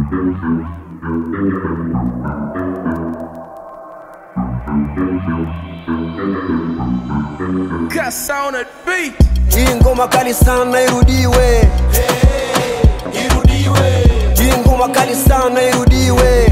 Cuss on a beat. Hii ngoma kali sana irudiwe. Hii ngoma kali sana irudiwe.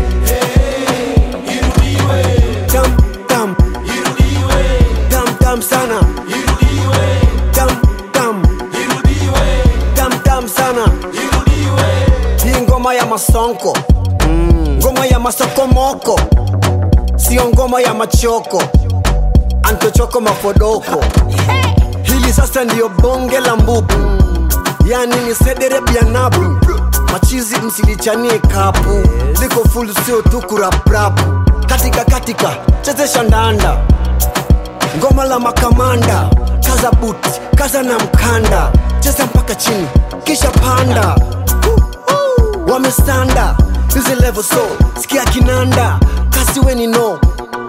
Tam tam. Tam tam sana. Tam tam. Tam tam sana. Hii ngoma ya masonko. Ngoma ya masokomoko. Sio ngoma ya machoko. Antochoko mafodoko. Hili sasa ndiyo bonge la mbubu, yani ni sedere bianabu. Machizi msilichanie kapu, liko full sio tu kuraprapu. Katika katika chezesha ndanda, ngoma la makamanda, kaza buti, kaza na mkanda, cheza mpaka chini kisha panda. Uh, uh, Wamestanda hizi level so sikia kinanda, kasi weni no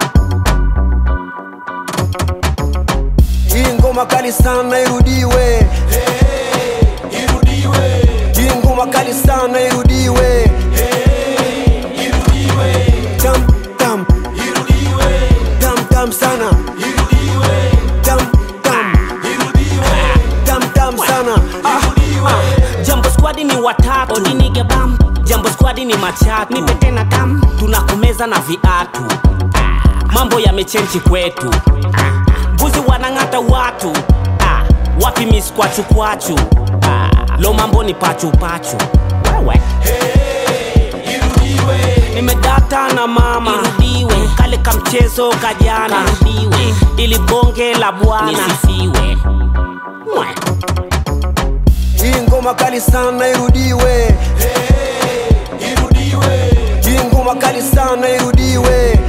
Hii ngoma kali sana irudiwe. Hii ngoma kali sana irudiwe. Tam tam. Tam tam sana. Tam tam. Tam tam sana. jambo squadi ni watatu odinige bam jambo squadi ni machatu nipe tena tam tunakumeza na viatu mambo yamechenji kwetu mbuzi wanang'ata watu Ah, wapi miskwachukwachu lo mambo ni pachupachu wewe nimedata na mama irudiwe kale kamchezo kajana irudiwe ili bonge la bwana nisifiwe Mwe. Hii ngoma kali sana irudiwe. Hii ngoma kali sana irudiwe.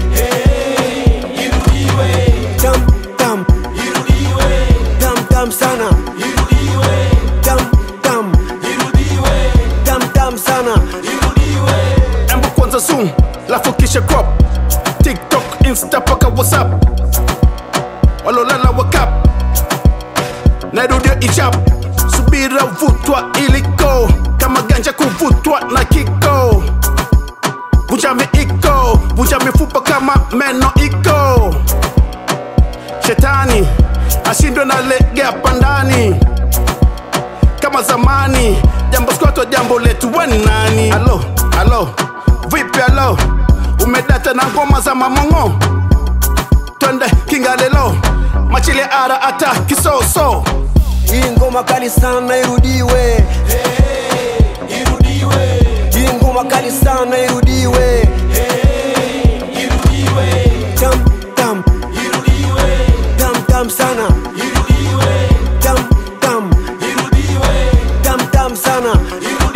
Tam tam. Tam tam sana. Tam tam. Tam tam sana. Embu kwanza zoom, lafu kisha crop TikTok, Insta paka WhatsApp Walolala wakap Nairudia ichap Subira vutwa iliko Kama ganja kuvutwa na kiko Vunja miiko Vunja mifupa kama meno iko Shetani ashindwe na legea pandani kama zamani jambo skwato jambo letu we nani alo alo vipi alo umedata na ngoma za mamongo twende kingalelo machile ara ata kisoso Hii ngoma kali sana irudiwe. Hii ngoma kali sana irudiwe. Tam tam. Tam tam sana. Tam tam. Tam tam sana.